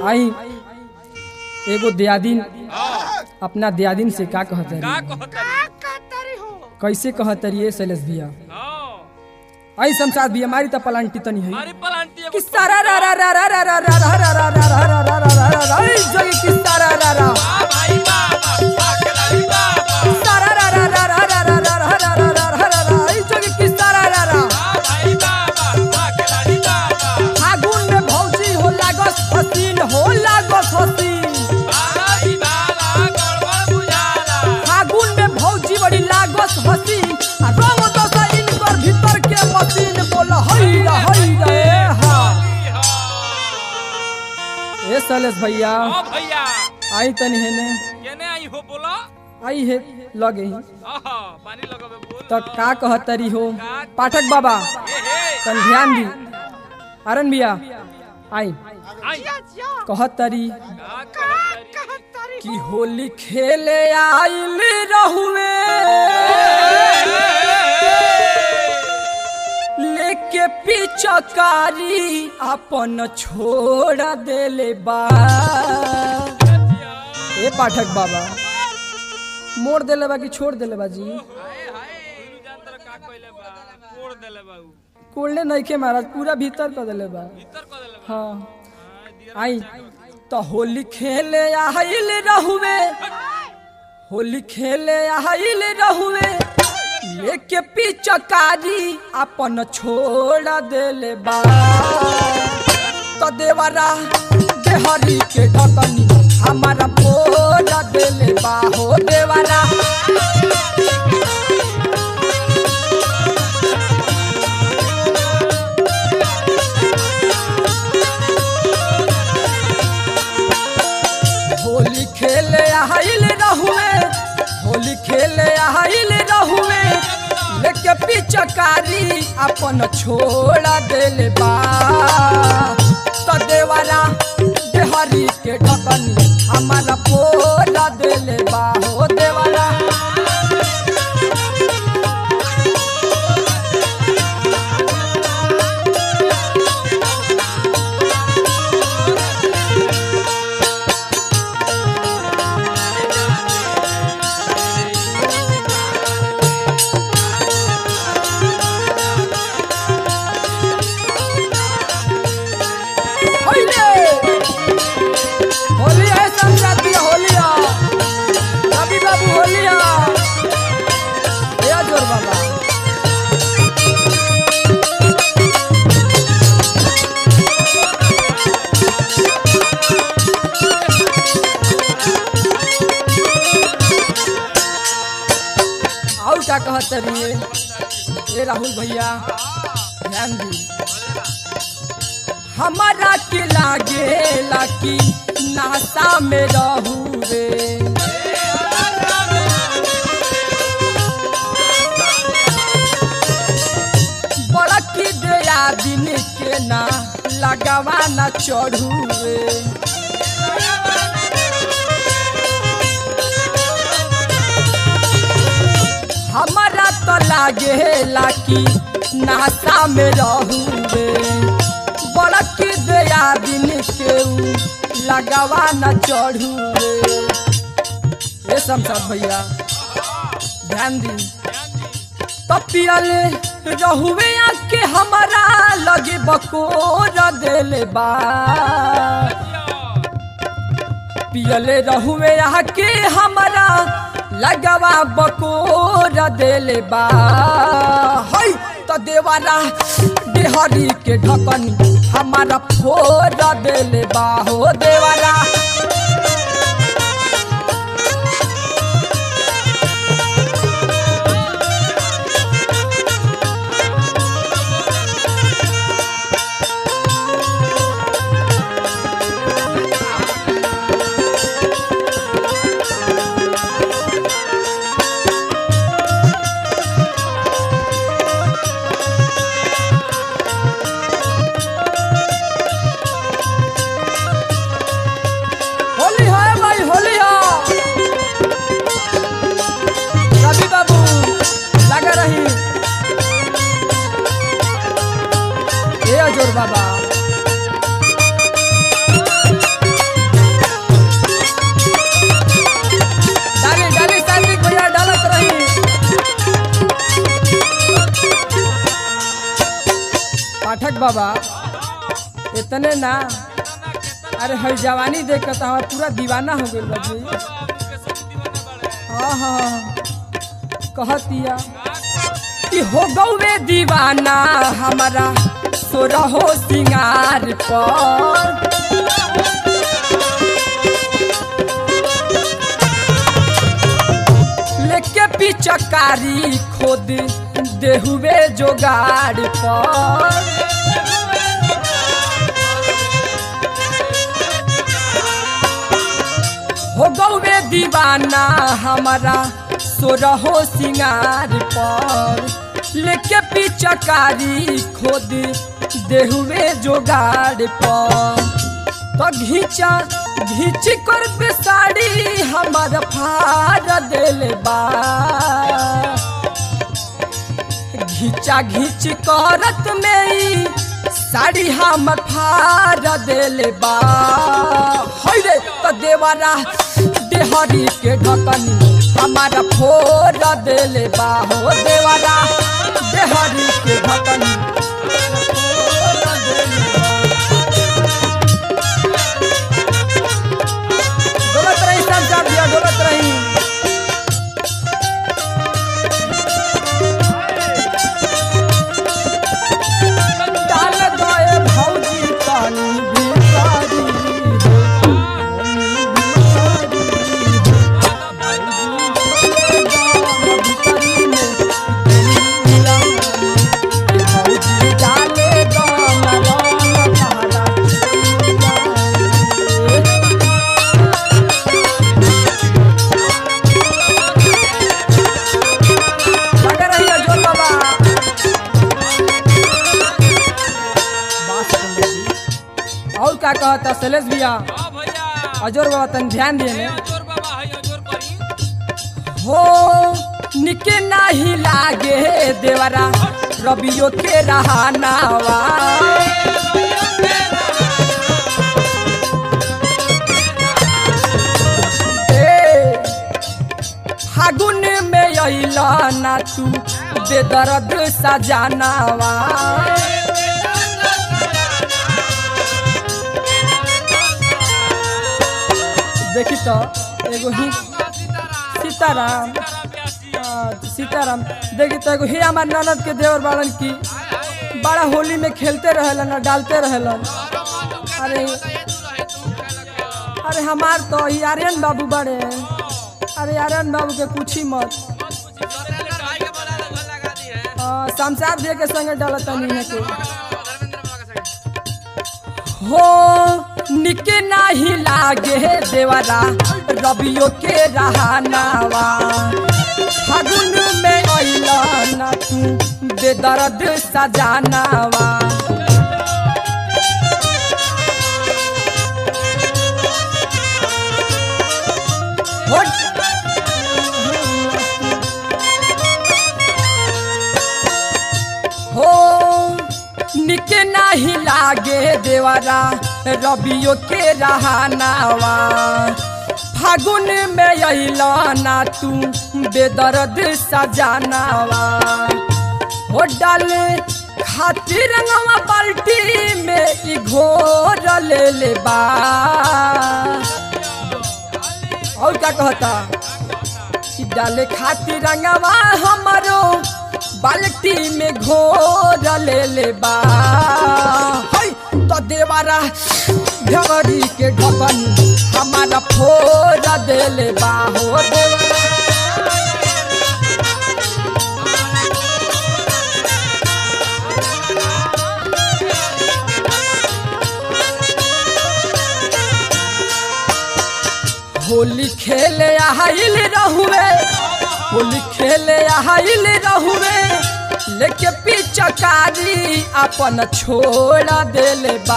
आई एगो दियादिन अपना दियादिन से का कहत का रही कहतरी कैसे कहत रही शैलेश भैया हाँ आई शमशाद भैया मारी त पलांटी तनी है हमारी पलांटी एगो किस्सा रा रा रा रा रा रा रा रा रा रा रा रा रा रा रा रा रा रा आई जगी किस्सा रा रा रा वाह भाई बाबा वाह खिलाड़ी बाबा किस्सा रा रा रा रा रा रा रा रा रा रा रा रा रा रा आई जगी किस्सा रा रा रा वाह भाई बाबा वाह खिलाड़ी बाबा फागुन में भौजी हो लागस हसीन हो लागस हसीन भाई बाला गड़बड़ बुझाला फागुन में भौजी बड़ी लागस हसीन आ रंग दसा इनकर भीतर के मशीन बोल हई रा हई रा ए हा ए शैलेश भैया हाँ भैया आई तनी हेने केने आई हो बोला आई है लगे ही आहा पानी लगावे बोल तो का कहतरी हो पाठक बाबा ए हे तन ध्यान दी अरन भैया आई आई कहतरी का कहतरी कि होली खेले आइल रहुए लेके पिचकारी अपन छोड़ देले बा ए पाठक बाबा मोड़ देले बा कि छोड़ देले बा जी हाय हाय तू जानतर का कइले बा कोड़ देले बा उ कोल्डे नइखे महाराज पूरा भीतर कर देले बा भीतर कर देले बा हाँ हाँ, दिया आई तो होली खेले आइल रहुए होली खेले आइल रहुए लेके पिचकारी अपन छोड़ देले बा तो देवरा देहरी के ढकनी हमारा फोड़ देले बा हो देवरा होली खेले आइल रहुए होली खेले आइल रहुए लेके पिचकारी अपन छोड़ देले बा तो देवरा देहरी के ढकनी हमारा पोला देले बा हो देवरा होइले होली है संक्रांति होलिया रवि बाबू होलिया या जोर बाबा और क्या कहते रहिए ए राहुल भैया ध्यान दी हमारा के लागेला कि नासा में रहू रे बड़ा की दया दिन के ना लगावा ना चढ़ू रे हमारा तो लागेला कि नासा में रहू रे बड़क दया दिन के ऊ लगावा न चढ़ू रे ये शमशाद भैया ध्यान दी तो पियले रहुए के हमारा लगे बकोर देले बा पियले रहुए के हमारा लगवा बकोर देले बा हई तो देवारा देहरी के ढकनी हमारा फोर देले बा हो देवारा बाबा इतने ना अरे हई जवानी देख के तो हमारा पूरा दीवाना हो गइल बा जी हाँ हाँ कहतिया कि हो गौवे दीवाना हमारा सोरहो सिंगार पर लेके पिचकारी खोद देहुए जोगाड़ पर हो गौवे दीवाना हमारा सोरहो सिंगार पर लेके पिचकारी खोद देहुए जोगाड़ पर तो घीचा घीच कर पे साड़ी हमार फाड़ दिल बा घीचा घीच करत में ई साड़ी हम फाड़ दिल बा है रे तो देवारा देहरी के ढकनी हमारा फोड़ दिल बा हो देवारा देहरी के ढकनी फोड़ देले बा। डोलत रही संसार दिया डोलत रही डाल गए भौजी पानी भिखारी भौजी डाले गाना गाना तारा लगे रहिए जोर बाबा बात सुन ली। और क्या कहता शैलेश भैया अजोर बाबा तन ध्यान दिए ने हो निके नाही लागे देवरा रबियो के रहानावा ए, फागुन में अइला ना तू बेदर्द सजानावा देखी तो एगो ही सीताराम हाँ, सीताराम देखी तो एगो ही हमार ननद के देवर बाड़न की बड़ा होली में खेलते रहेलन और डालते रहेलन अरे अरे हमार तो ही आर्यन बाबू बड़े अरे आर्यन बाबू के पूछी मत हाँ, शमशाद दिए के संगे डालत नहीं के हो निके नाही लागे देवरा रबियो के रहानावा फागुन में अइला ना तू बेदर्द सजानावा हो हो निके नाही लागे देवरा रबियो के रहानावा फागुन में अइला ना तू बेदर्द सजानावा हो डाल खातिर रंगवा बाल्टी में ई घोर ले ले बा और क्या कहता कि डाले खातिर रंगवा हमारो बाल्टी में घोर ले ले बा है तो देवारा ढगरी के ढकन हमारा फोड़ दे ले बा हो देवारा होली खेले आइल रहुए होली खेले आइल रहुए लेके पिचकारी अपन छोड़ देले बा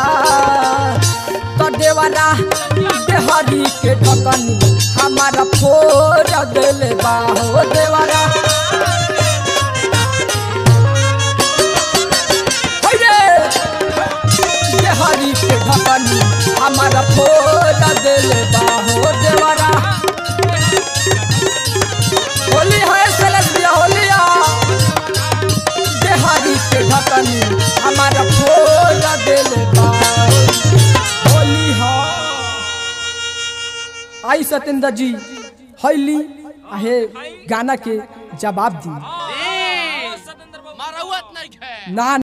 तो देवरा देहरी के ढकन हमारा फोड़ देले बा हो देवरा होइ रे देहरी के ढकन हमारा फोड़ देले बा हो देवरा होली है सेलेस दिया होलिया देहारी के ढकन हमारा फो आई सत्येंद्र जी हैली आहे गाना के जवाब दी सतेंद्र बाबू मारौत नहीं है ना